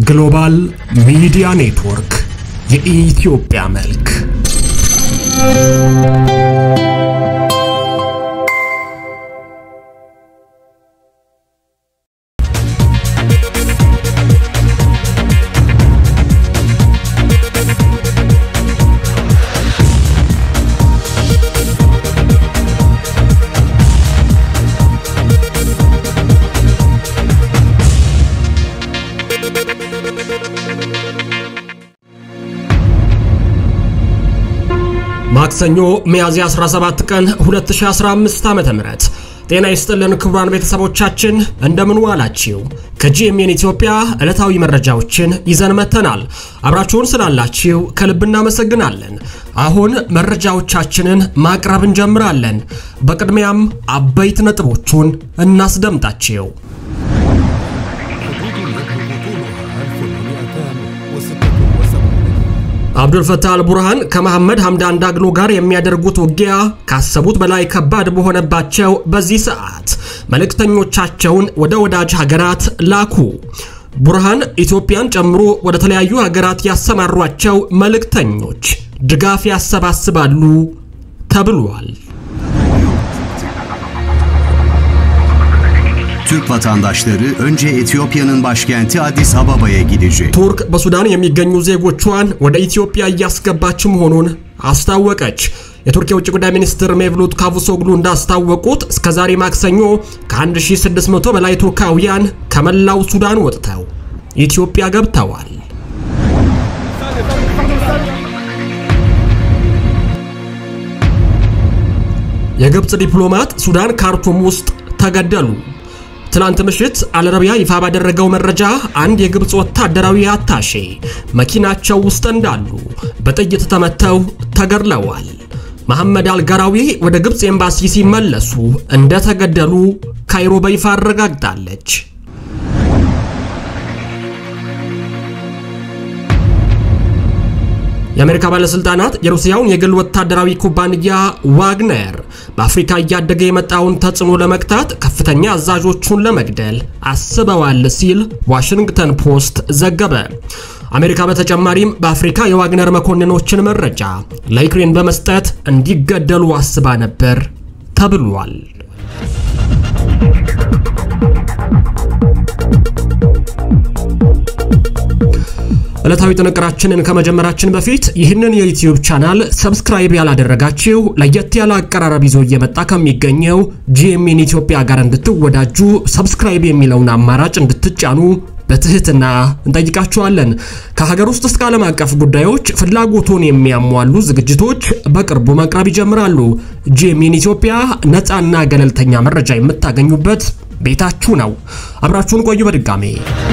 ግሎባል ሚዲያ ኔትወርክ የኢትዮጵያ መልክ ማክሰኞ ሚያዝያ 17 ቀን 2015 ዓ.ም ጤና ይስጥልን ክቡራን ቤተሰቦቻችን እንደምን ዋላችሁ። ከጂኤምኤን ኢትዮጵያ ዕለታዊ መረጃዎችን ይዘን መጥተናል። አብራችሁን ስላላችሁ ከልብ እናመሰግናለን። አሁን መረጃዎቻችንን ማቅረብ እንጀምራለን። በቅድሚያም አበይት ነጥቦቹን እናስደምጣችሁ። አብዱልፈታህ አልቡርሃን ከመሐመድ ሐምዳን ዳግሎ ጋር የሚያደርጉት ውጊያ ካሰቡት በላይ ከባድ በሆነባቸው በዚህ ሰዓት መልእክተኞቻቸውን ወደ ወዳጅ ሀገራት ላኩ። ቡርሃን ኢትዮጵያን ጨምሮ ወደ ተለያዩ ሀገራት ያሰማሯቸው መልእክተኞች ድጋፍ ያሰባስባሉ ተብሏል። Türk vatandaşları önce Etiyopya'nın başkenti Addis Ababa'ya gidecek. ቱርክ በሱዳን የሚገኙ ዜጎቿን ወደ ኢትዮጵያ እያስገባች መሆኑን አስታወቀች። የቱርክ የውጭ ጉዳይ ሚኒስትር ሜቭሉት ካቡሶግሉ እንዳስታወቁት እስከ ዛሬ ማክሰኞ ከ1600 በላይ ቱርካውያን ከመላው ሱዳን ወጥተው ኢትዮጵያ ገብተዋል። የግብፅ ዲፕሎማት ሱዳን ካርቱም ውስጥ ተገደሉ። ትላንት ምሽት አልረቢያ ይፋ ባደረገው መረጃ አንድ የግብፅ ወታደራዊ አታሼ መኪናቸው ውስጥ እንዳሉ በጥይት ተመተው ተገድለዋል። መሐመድ አልጋራዊ ወደ ግብፅ ኤምባሲ ሲመለሱ እንደተገደሉ ካይሮ በይፋ አረጋግጣለች። የአሜሪካ ባለስልጣናት የሩሲያውን የግል ወታደራዊ ኩባንያ ዋግነር በአፍሪካ እያደገ የመጣውን ተጽዕኖ ለመግታት ከፍተኛ አዛዦቹን ለመግደል አስበዋል ሲል ዋሽንግተን ፖስት ዘገበ። አሜሪካ በተጨማሪም በአፍሪካ የዋግነር መኮንኖችን መረጃ ለዩክሬን በመስጠት እንዲገደሉ አስባ ነበር ተብሏል። ዕለታዊ ጥንቅራችንን ከመጀመራችን በፊት ይህንን የዩትዩብ ቻናል ሰብስክራይብ ያላደረጋችሁ ለየት ያለ አቀራረብ ይዞ እየመጣ ከሚገኘው ጂኤምኤን ኢትዮጵያ ጋር እንድትወዳጁ ሰብስክራይብ የሚለውን አማራጭ እንድትጫኑ በትህትና እንጠይቃችኋለን። ከሀገር ውስጥ እስከ ዓለም አቀፍ ጉዳዮች ፍላጎቱን የሚያሟሉ ዝግጅቶች በቅርቡ መቅረብ ይጀምራሉ። ጂኤምኤን ኢትዮጵያ ነፃና ገለልተኛ መረጃ የምታገኙበት ቤታችሁ ነው። አብራችሁን ቆዩ። በድጋሜ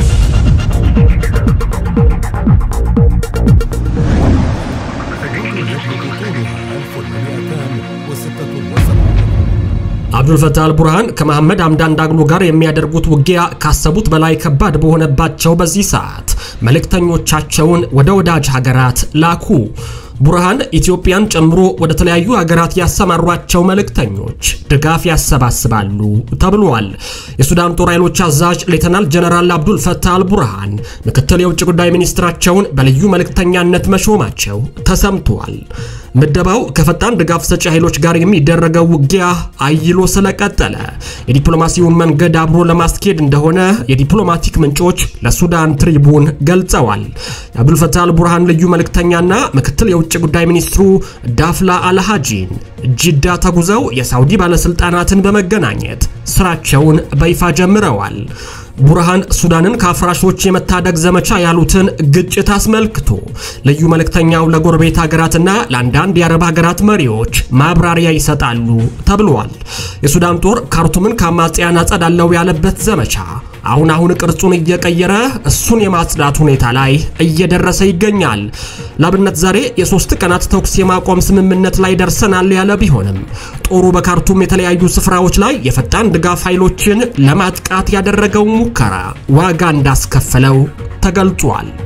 አብዱልፈታህ አልቡርሃን ከመሐመድ ሐምዳን ዳግሎ ጋር የሚያደርጉት ውጊያ ካሰቡት በላይ ከባድ በሆነባቸው በዚህ ሰዓት መልእክተኞቻቸውን ወደ ወዳጅ ሀገራት ላኩ። ቡርሃን ኢትዮጵያን ጨምሮ ወደ ተለያዩ ሀገራት ያሰማሯቸው መልእክተኞች ድጋፍ ያሰባስባሉ ተብሏል። የሱዳን ጦር ኃይሎች አዛዥ ሌተናል ጀነራል አብዱል ፈታህ አልቡርሃን ምክትል የውጭ ጉዳይ ሚኒስትራቸውን በልዩ መልእክተኛነት መሾማቸው ተሰምቷል። ምደባው ከፈጣን ድጋፍ ሰጪ ኃይሎች ጋር የሚደረገው ውጊያ አይሎ ስለቀጠለ የዲፕሎማሲውን መንገድ አብሮ ለማስኬድ እንደሆነ የዲፕሎማቲክ ምንጮች ለሱዳን ትሪቡን ገልጸዋል። የአብዱልፈታህ አልቡርሃን ልዩ መልእክተኛና ምክትል የውጭ ጉዳይ ሚኒስትሩ ዳፍላ አልሃጂን ጅዳ ተጉዘው የሳውዲ ባለስልጣናትን በመገናኘት ስራቸውን በይፋ ጀምረዋል። ቡርሃን ሱዳንን ከአፍራሾች የመታደግ ዘመቻ ያሉትን ግጭት አስመልክቶ ልዩ መልእክተኛው ለጎረቤት ሀገራትና ለአንዳንድ የአረብ ሀገራት መሪዎች ማብራሪያ ይሰጣሉ ተብሏል። የሱዳን ጦር ካርቱምን ከአማጽያን አጸዳለው ያለበት ዘመቻ አሁን አሁን ቅርጹን እየቀየረ እሱን የማጽዳት ሁኔታ ላይ እየደረሰ ይገኛል። ላብነት ዛሬ የሶስት ቀናት ተኩስ የማቆም ስምምነት ላይ ደርሰናል ያለ ቢሆንም ጦሩ በካርቱም የተለያዩ ስፍራዎች ላይ የፈጣን ድጋፍ ኃይሎችን ለማጥቃት ያደረገው ሙከራ ዋጋ እንዳስከፈለው ተገልጿል።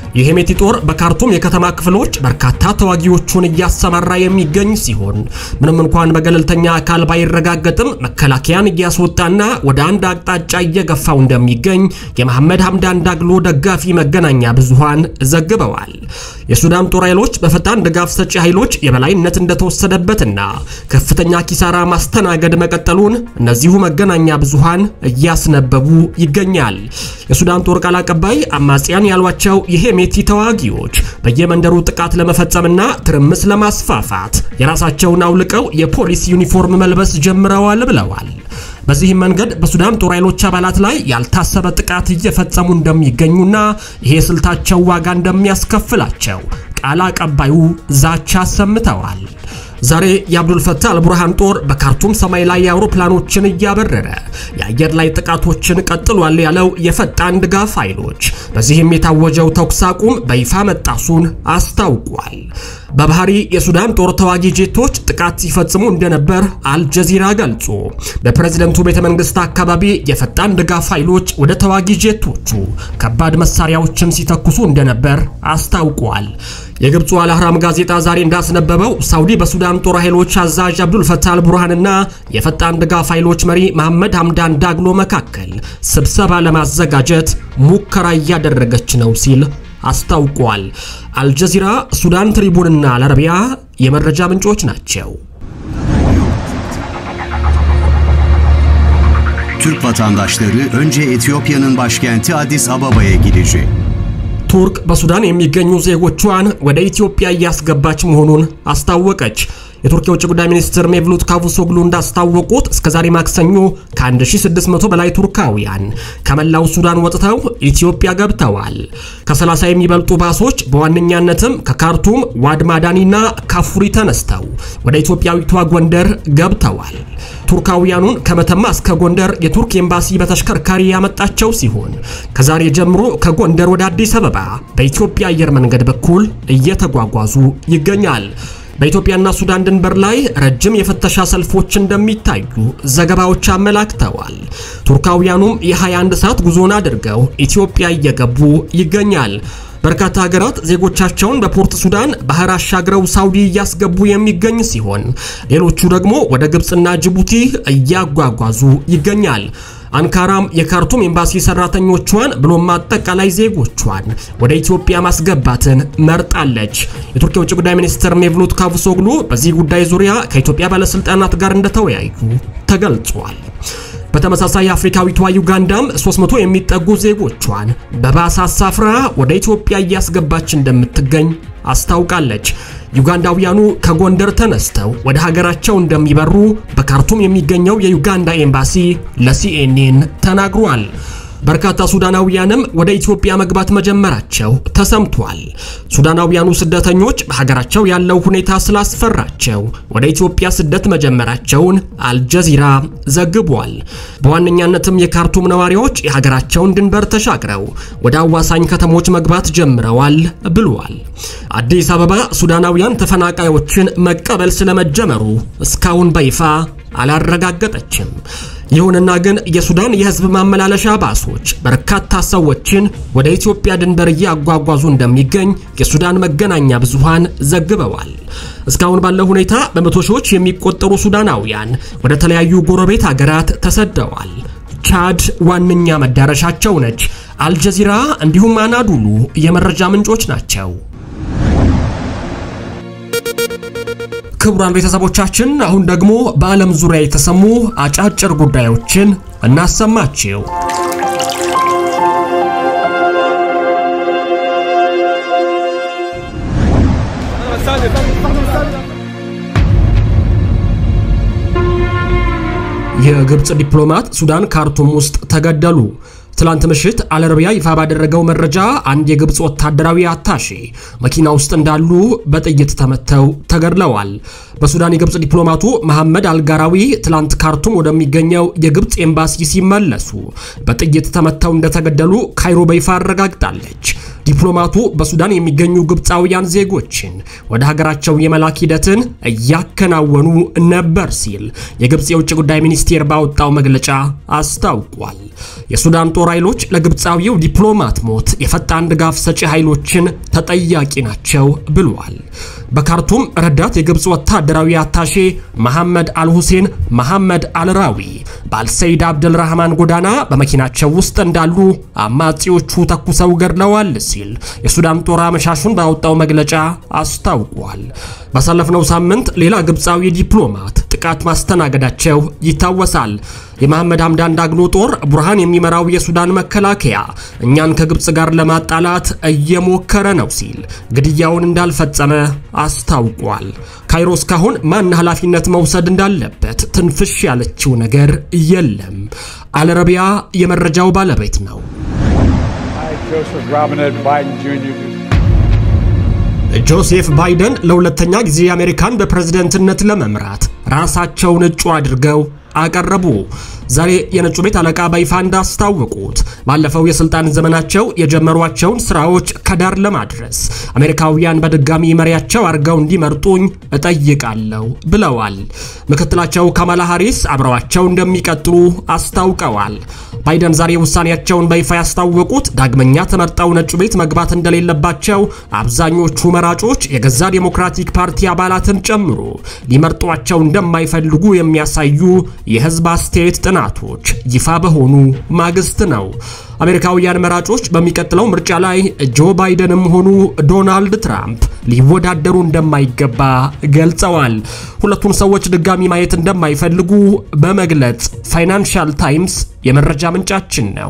የሄሜቲ ጦር በካርቱም የከተማ ክፍሎች በርካታ ተዋጊዎቹን እያሰማራ የሚገኝ ሲሆን ምንም እንኳን በገለልተኛ አካል ባይረጋገጥም መከላከያን እያስወጣና ወደ አንድ አቅጣጫ እየገፋው እንደሚገኝ የመሐመድ ሐምዳን ዳግሎ ደጋፊ መገናኛ ብዙሃን ዘግበዋል። የሱዳን ጦር ኃይሎች በፈጣን ድጋፍ ሰጪ ኃይሎች የበላይነት እንደተወሰደበትና ከፍተኛ ኪሳራ ማስተናገድ መቀጠሉን እነዚሁ መገናኛ ብዙሃን እያስነበቡ ይገኛል። የሱዳን ጦር ቃል አቀባይ አማጽያን ያሏቸው የሄሜቲ ተዋጊዎች በየመንደሩ ጥቃት ለመፈጸምና ትርምስ ለማስፋፋት የራሳቸውን አውልቀው የፖሊስ ዩኒፎርም መልበስ ጀምረዋል ብለዋል። በዚህም መንገድ በሱዳን ጦር ኃይሎች አባላት ላይ ያልታሰበ ጥቃት እየፈጸሙ እንደሚገኙና ይሄ ስልታቸው ዋጋ እንደሚያስከፍላቸው ቃል አቀባዩ ዛቻ አሰምተዋል። ዛሬ የአብዱልፈታህ አልቡርሃን ጦር በካርቱም ሰማይ ላይ የአውሮፕላኖችን እያበረረ የአየር ላይ ጥቃቶችን ቀጥሏል ያለው የፈጣን ድጋፍ ኃይሎች በዚህም የታወጀው ተኩስ አቁም በይፋ መጣሱን አስታውቋል። በባህሪ የሱዳን ጦር ተዋጊ ጄቶች ጥቃት ሲፈጽሙ እንደነበር አልጀዚራ ገልጾ በፕሬዝደንቱ ቤተ መንግስት አካባቢ የፈጣን ድጋፍ ኃይሎች ወደ ተዋጊ ጄቶቹ ከባድ መሳሪያዎችን ሲተኩሱ እንደነበር አስታውቋል። የግብፁ አልአህራም ጋዜጣ ዛሬ እንዳስነበበው ሳውዲ በሱዳን ጦር ኃይሎች አዛዥ አብዱልፈታህ አልቡርሃንና የፈጣን ድጋፍ ኃይሎች መሪ መሐመድ ሐምዳን ዳግሎ መካከል ስብሰባ ለማዘጋጀት ሙከራ እያደረገች ነው ሲል አስታውቋል። አልጀዚራ፣ ሱዳን ትሪቡንና አልአረቢያ የመረጃ ምንጮች ናቸው። Türk vatandaşları önce Etiyopya'nın başkenti Addis Ababa'ya gidecek. ቱርክ በሱዳን የሚገኙ ዜጎቿን ወደ ኢትዮጵያ እያስገባች መሆኑን አስታወቀች። የቱርክ የውጭ ጉዳይ ሚኒስትር ሜቭሉት ካቡሶግሉ እንዳስታወቁት እስከ ዛሬ ማክሰኞ ከ1600 በላይ ቱርካውያን ከመላው ሱዳን ወጥተው ኢትዮጵያ ገብተዋል። ከ30 የሚበልጡ ባሶች በዋነኛነትም ከካርቱም ዋድ ማዳኒና ካፉሪ ተነስተው ወደ ኢትዮጵያዊቷ ጎንደር ገብተዋል። ቱርካውያኑን ከመተማ እስከ ጎንደር የቱርክ ኤምባሲ በተሽከርካሪ ያመጣቸው ሲሆን ከዛሬ ጀምሮ ከጎንደር ወደ አዲስ አበባ በኢትዮጵያ አየር መንገድ በኩል እየተጓጓዙ ይገኛል። በኢትዮጵያና ሱዳን ድንበር ላይ ረጅም የፍተሻ ሰልፎች እንደሚታዩ ዘገባዎች አመላክተዋል። ቱርካውያኑም የ21 ሰዓት ጉዞን አድርገው ኢትዮጵያ እየገቡ ይገኛል። በርካታ ሀገራት ዜጎቻቸውን በፖርት ሱዳን ባህር አሻግረው ሳውዲ እያስገቡ የሚገኝ ሲሆን ሌሎቹ ደግሞ ወደ ግብፅና ጅቡቲ እያጓጓዙ ይገኛል። አንካራም የካርቱም ኤምባሲ ሰራተኞቿን ብሎም አጠቃላይ ዜጎቿን ወደ ኢትዮጵያ ማስገባትን መርጣለች። የቱርክ የውጭ ጉዳይ ሚኒስትር ሜቭሉት ካቡሶግሉ በዚህ ጉዳይ ዙሪያ ከኢትዮጵያ ባለስልጣናት ጋር እንደተወያዩ ተገልጿል። በተመሳሳይ አፍሪካዊቷ ዩጋንዳም 300 የሚጠጉ ዜጎቿን በባስ አሳፍራ ወደ ኢትዮጵያ እያስገባች እንደምትገኝ አስታውቃለች። ዩጋንዳውያኑ ከጎንደር ተነስተው ወደ ሀገራቸው እንደሚበሩ በካርቱም የሚገኘው የዩጋንዳ ኤምባሲ ለሲኤንኤን ተናግሯል። በርካታ ሱዳናውያንም ወደ ኢትዮጵያ መግባት መጀመራቸው ተሰምቷል። ሱዳናውያኑ ስደተኞች በሀገራቸው ያለው ሁኔታ ስላስፈራቸው ወደ ኢትዮጵያ ስደት መጀመራቸውን አልጀዚራ ዘግቧል። በዋነኛነትም የካርቱም ነዋሪዎች የሀገራቸውን ድንበር ተሻግረው ወደ አዋሳኝ ከተሞች መግባት ጀምረዋል ብሏል። አዲስ አበባ ሱዳናውያን ተፈናቃዮችን መቀበል ስለመጀመሩ እስካሁን በይፋ አላረጋገጠችም። ይሁንና ግን የሱዳን የሕዝብ ማመላለሻ ባሶች በርካታ ሰዎችን ወደ ኢትዮጵያ ድንበር እያጓጓዙ እንደሚገኝ የሱዳን መገናኛ ብዙሃን ዘግበዋል። እስካሁን ባለው ሁኔታ በመቶ ሺዎች የሚቆጠሩ ሱዳናውያን ወደ ተለያዩ ጎረቤት ሀገራት ተሰደዋል። ቻድ ዋነኛ መዳረሻቸው ነች። አልጀዚራ እንዲሁም አናዱሉ የመረጃ ምንጮች ናቸው። ክቡራን ቤተሰቦቻችን አሁን ደግሞ በዓለም ዙሪያ የተሰሙ አጫጭር ጉዳዮችን እናሰማችው። የግብፅ ዲፕሎማት ሱዳን ካርቱም ውስጥ ተገደሉ። ትላንት ምሽት አልአረቢያ ይፋ ባደረገው መረጃ አንድ የግብፅ ወታደራዊ አታሼ መኪና ውስጥ እንዳሉ በጥይት ተመተው ተገድለዋል። በሱዳን የግብፅ ዲፕሎማቱ መሐመድ አልጋራዊ ትላንት ካርቱም ወደሚገኘው የግብፅ ኤምባሲ ሲመለሱ በጥይት ተመተው እንደተገደሉ ካይሮ በይፋ አረጋግጣለች። ዲፕሎማቱ በሱዳን የሚገኙ ግብፃውያን ዜጎችን ወደ ሀገራቸው የመላክ ሂደትን እያከናወኑ ነበር ሲል የግብፅ የውጭ ጉዳይ ሚኒስቴር ባወጣው መግለጫ አስታውቋል። የሱዳን ጦር ኃይሎች ለግብፃዊው ዲፕሎማት ሞት የፈጣን ድጋፍ ሰጪ ኃይሎችን ተጠያቂ ናቸው ብሏል። በካርቱም ረዳት የግብፅ ወታደራዊ አታሼ መሐመድ አልሁሴን መሐመድ አልራዊ በአልሰይድ አብደልራህማን ጎዳና በመኪናቸው ውስጥ እንዳሉ አማጺዎቹ ተኩሰው ገድለዋል ሲል የሱዳን ጦር አመሻሹን ባወጣው መግለጫ አስታውቋል። ባሳለፍነው ሳምንት ሌላ ግብፃዊ ዲፕሎማት ጥቃት ማስተናገዳቸው ይታወሳል። የመሐመድ ሐምዳን ዳግሎ ጦር ቡርሃን የሚመራው የሱዳን መከላከያ እኛን ከግብፅ ጋር ለማጣላት እየሞከረ ነው ሲል ግድያውን እንዳልፈጸመ አስታውቋል። ካይሮ እስካሁን ማን ኃላፊነት መውሰድ እንዳለበት ትንፍሽ ያለችው ነገር የለም። አልረቢያ የመረጃው ባለቤት ነው። ጆሴፍ ባይደን ለሁለተኛ ጊዜ አሜሪካን በፕሬዝደንትነት ለመምራት ራሳቸውን እጩ አድርገው አቀረቡ። ዛሬ የነጩ ቤት አለቃ በይፋ እንዳስታወቁት ባለፈው የስልጣን ዘመናቸው የጀመሯቸውን ስራዎች ከዳር ለማድረስ አሜሪካውያን በድጋሚ መሪያቸው አድርገው እንዲመርጡኝ እጠይቃለሁ ብለዋል። ምክትላቸው ካማላ ሃሪስ አብረዋቸው እንደሚቀጥሉ አስታውቀዋል። ባይደን ዛሬ ውሳኔያቸውን በይፋ ያስታወቁት ዳግመኛ ተመርጠው ነጩ ቤት መግባት እንደሌለባቸው አብዛኞቹ መራጮች የገዛ ዴሞክራቲክ ፓርቲ አባላትን ጨምሮ ሊመርጧቸው እንደማይፈልጉ የሚያሳዩ የህዝብ አስተያየት ጥናቶች ይፋ በሆኑ ማግስት ነው። አሜሪካውያን መራጮች በሚቀጥለው ምርጫ ላይ ጆ ባይደንም ሆኑ ዶናልድ ትራምፕ ሊወዳደሩ እንደማይገባ ገልጸዋል። ሁለቱን ሰዎች ድጋሚ ማየት እንደማይፈልጉ በመግለጽ ፋይናንሻል ታይምስ የመረጃ ምንጫችን ነው።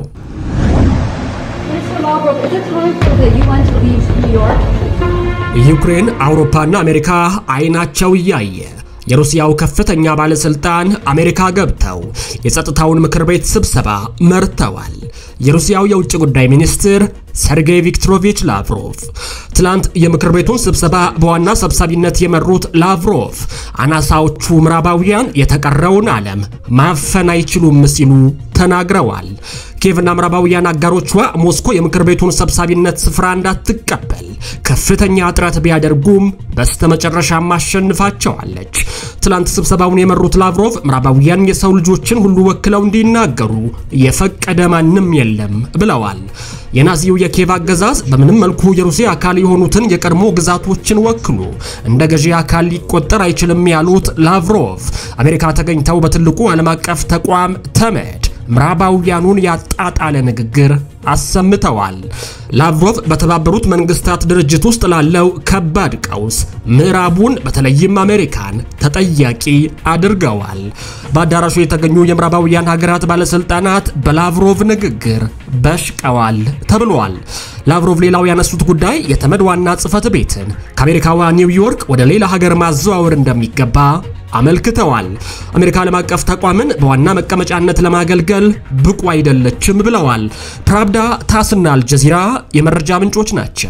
ዩክሬን፣ አውሮፓና አሜሪካ አይናቸው እያየ የሩሲያው ከፍተኛ ባለስልጣን አሜሪካ ገብተው የጸጥታውን ምክር ቤት ስብሰባ መርተዋል። የሩሲያው የውጭ ጉዳይ ሚኒስትር ሰርጌይ ቪክቶሮቪች ላቭሮቭ ትላንት የምክር ቤቱን ስብሰባ በዋና ሰብሳቢነት የመሩት ላቭሮቭ አናሳዎቹ ምዕራባውያን የተቀረውን ዓለም ማፈን አይችሉም ሲሉ ተናግረዋል። ኪየቭና ምዕራባውያን አጋሮቿ ሞስኮ የምክር ቤቱን ሰብሳቢነት ስፍራ እንዳትቀበል ከፍተኛ ጥረት ቢያደርጉም በስተመጨረሻም አሸንፋቸዋለች። ትላንት ስብሰባውን የመሩት ላቭሮቭ ምዕራባውያን የሰው ልጆችን ሁሉ ወክለው እንዲናገሩ የፈቀደ ማንም የለም ብለዋል። የናዚው የኪየቭ አገዛዝ በምንም መልኩ የሩሲያ አካል የሆኑትን የቀድሞ ግዛቶችን ወክሎ እንደ ገዢ አካል ሊቆጠር አይችልም ያሉት ላቭሮቭ አሜሪካ ተገኝተው በትልቁ ዓለም አቀፍ ተቋም ተመድ ምዕራባውያኑን ያጣጣለ ንግግር አሰምተዋል። ላቭሮቭ በተባበሩት መንግስታት ድርጅት ውስጥ ላለው ከባድ ቀውስ ምዕራቡን በተለይም አሜሪካን ተጠያቂ አድርገዋል። በአዳራሹ የተገኙ የምዕራባውያን ሀገራት ባለስልጣናት በላቭሮቭ ንግግር በሽቀዋል ተብሏል። ላቭሮቭ ሌላው ያነሱት ጉዳይ የተመድ ዋና ጽህፈት ቤትን ከአሜሪካዋ ኒውዮርክ ወደ ሌላ ሀገር ማዘዋወር እንደሚገባ አመልክተዋል። አሜሪካ ዓለም አቀፍ ተቋምን በዋና መቀመጫነት ለማገልገል ብቁ አይደለችም ብለዋል። ፕራብዳ፣ ታስና አልጀዚራ የመረጃ ምንጮች ናቸው።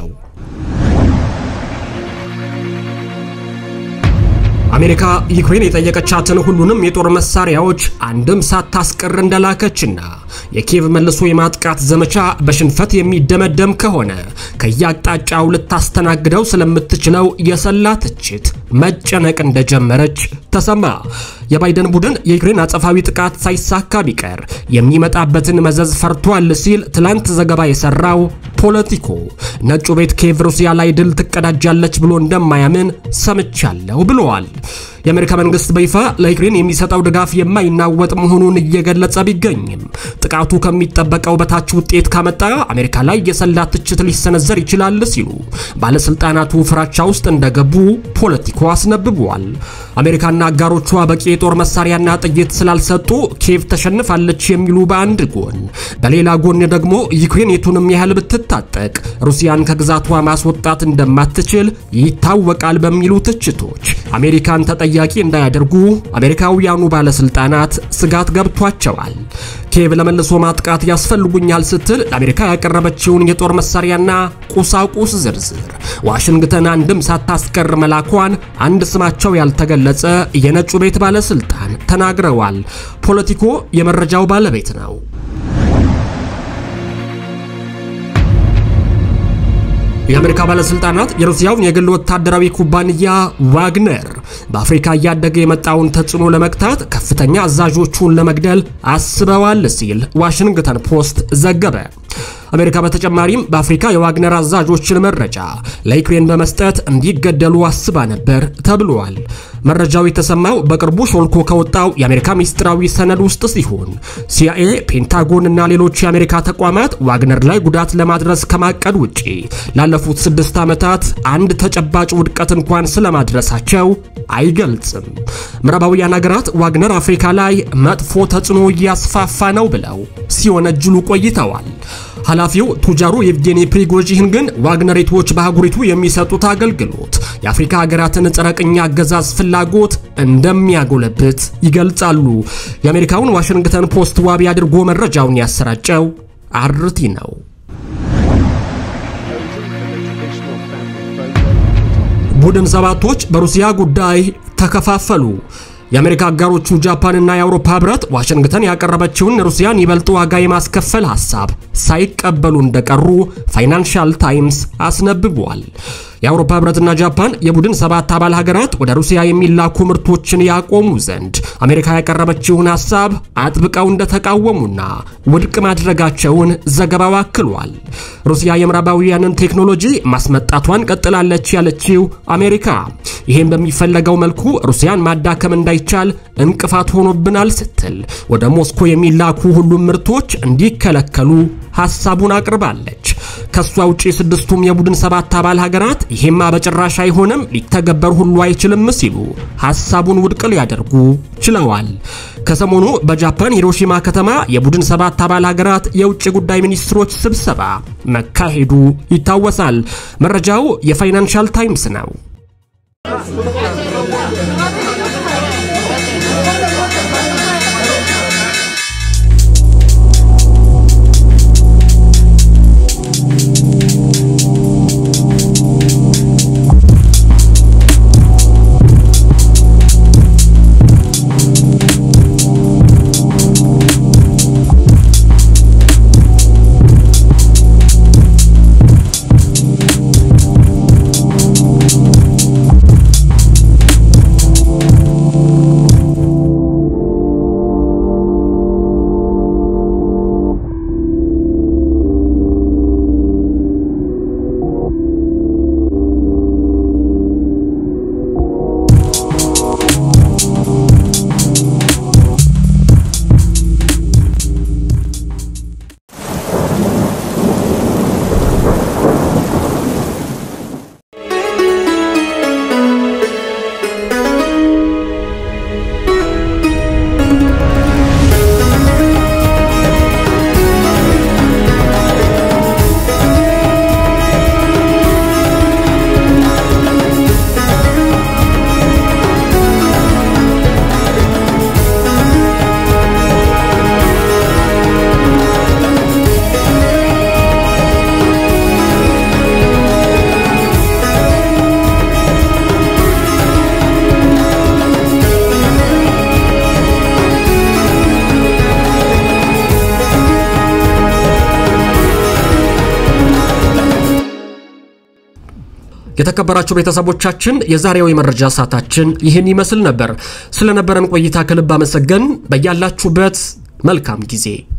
አሜሪካ ዩክሬን የጠየቀቻትን ሁሉንም የጦር መሳሪያዎች አንድም ሳታስቀር እንደላከችና የኪየቭ መልሶ የማጥቃት ዘመቻ በሽንፈት የሚደመደም ከሆነ ከየአቅጣጫው ልታስተናግደው ስለምትችለው የሰላ ትችት መጨነቅ እንደጀመረች ተሰማ። የባይደን ቡድን የዩክሬን አጸፋዊ ጥቃት ሳይሳካ ቢቀር የሚመጣበትን መዘዝ ፈርቷል ሲል ትላንት ዘገባ የሰራው ፖለቲኮ ነጩ ቤት ኪየቭ ሩሲያ ላይ ድል ትቀዳጃለች ብሎ እንደማያምን ሰምቻለሁ ብለዋል። የአሜሪካ መንግስት በይፋ ለዩክሬን የሚሰጠው ድጋፍ የማይናወጥ መሆኑን እየገለጸ ቢገኝም ጥቃቱ ከሚጠበቀው በታች ውጤት ካመጣ አሜሪካ ላይ የሰላ ትችት ሊሰነዘር ይችላል ሲሉ ባለስልጣናቱ ፍራቻ ውስጥ እንደገቡ ፖለቲኮ አስነብቧል። አሜሪካና አጋሮቿ በቂ የጦር መሳሪያና ጥይት ስላልሰጡ ኪየቭ ተሸንፋለች የሚሉ በአንድ ጎን፣ በሌላ ጎን ደግሞ ዩክሬን የቱንም ያህል ብትታጠቅ ሩሲያን ከግዛቷ ማስወጣት እንደማትችል ይታወቃል በሚሉ ትችቶች አሜሪካን ተጠያቂ እንዳያደርጉ አሜሪካውያኑ ባለስልጣናት ስጋት ገብቷቸዋል። ኪየቭ ለመልሶ ማጥቃት ያስፈልጉኛል ስትል ለአሜሪካ ያቀረበችውን የጦር መሳሪያና ቁሳቁስ ዝርዝር ዋሽንግተን አንድም ሳታስቀር መላኳን አንድ ስማቸው ያልተገለጸ የነጩ ቤት ባለስልጣን ተናግረዋል። ፖለቲኮ የመረጃው ባለቤት ነው። የአሜሪካ ባለስልጣናት የሩሲያውን የግል ወታደራዊ ኩባንያ ዋግነር በአፍሪካ እያደገ የመጣውን ተጽዕኖ ለመግታት ከፍተኛ አዛዦቹን ለመግደል አስበዋል ሲል ዋሽንግተን ፖስት ዘገበ። አሜሪካ በተጨማሪም በአፍሪካ የዋግነር አዛዦችን መረጃ ለዩክሬን በመስጠት እንዲገደሉ አስባ ነበር ተብሏል። መረጃው የተሰማው በቅርቡ ሾልኮ ከወጣው የአሜሪካ ሚስጥራዊ ሰነድ ውስጥ ሲሆን ሲአይኤ፣ ፔንታጎን እና ሌሎች የአሜሪካ ተቋማት ዋግነር ላይ ጉዳት ለማድረስ ከማቀድ ውጪ ላለፉት ስድስት ዓመታት አንድ ተጨባጭ ውድቀት እንኳን ስለማድረሳቸው አይገልጽም። ምዕራባውያን ሀገራት ዋግነር አፍሪካ ላይ መጥፎ ተጽዕኖ እያስፋፋ ነው ብለው ሲወነጅሉ ቆይተዋል። ኃላፊው ቱጃሩ የቭጌኒ ፕሪጎጂን ግን ዋግነሪቶች በአህጉሪቱ የሚሰጡት አገልግሎት የአፍሪካ ሀገራትን ጸረ ቅኝ አገዛዝ ፍላጎት እንደሚያጎለብት ይገልጻሉ። የአሜሪካውን ዋሽንግተን ፖስት ዋቢ አድርጎ መረጃውን ያሰራጨው አርቲ ነው። ቡድን ሰባቶች በሩሲያ ጉዳይ ተከፋፈሉ። የአሜሪካ አጋሮቹ ጃፓንና የአውሮፓ ህብረት ዋሽንግተን ያቀረበችውን ሩሲያን ይበልጥ ዋጋ የማስከፈል ሐሳብ ሳይቀበሉ እንደቀሩ ፋይናንሻል ታይምስ አስነብቧል። የአውሮፓ ህብረትና ጃፓን የቡድን ሰባት አባል ሀገራት ወደ ሩሲያ የሚላኩ ምርቶችን ያቆሙ ዘንድ አሜሪካ ያቀረበችውን ሐሳብ አጥብቀው እንደተቃወሙና ውድቅ ማድረጋቸውን ዘገባው አክሏል። ሩሲያ የምዕራባውያንን ቴክኖሎጂ ማስመጣቷን ቀጥላለች ያለችው አሜሪካ ይህም በሚፈለገው መልኩ ሩሲያን ማዳከም እንዳይቻል እንቅፋት ሆኖብናል ስትል ወደ ሞስኮ የሚላኩ ሁሉም ምርቶች እንዲከለከሉ ሐሳቡን አቅርባለች። ከሷ ውጪ ስድስቱም የቡድን ሰባት አባል ሀገራት ይሄማ በጭራሽ አይሆንም፣ ሊተገበር ሁሉ አይችልም ሲሉ ሐሳቡን ውድቅ ሊያደርጉ ችለዋል። ከሰሞኑ በጃፓን ሂሮሺማ ከተማ የቡድን ሰባት አባል ሀገራት የውጭ ጉዳይ ሚኒስትሮች ስብሰባ መካሄዱ ይታወሳል። መረጃው የፋይናንሻል ታይምስ ነው። የተከበራችሁ ቤተሰቦቻችን የዛሬው የመረጃ ሰዓታችን ይህን ይመስል ነበር። ስለነበረን ቆይታ ከልብ አመሰገን። በያላችሁበት መልካም ጊዜ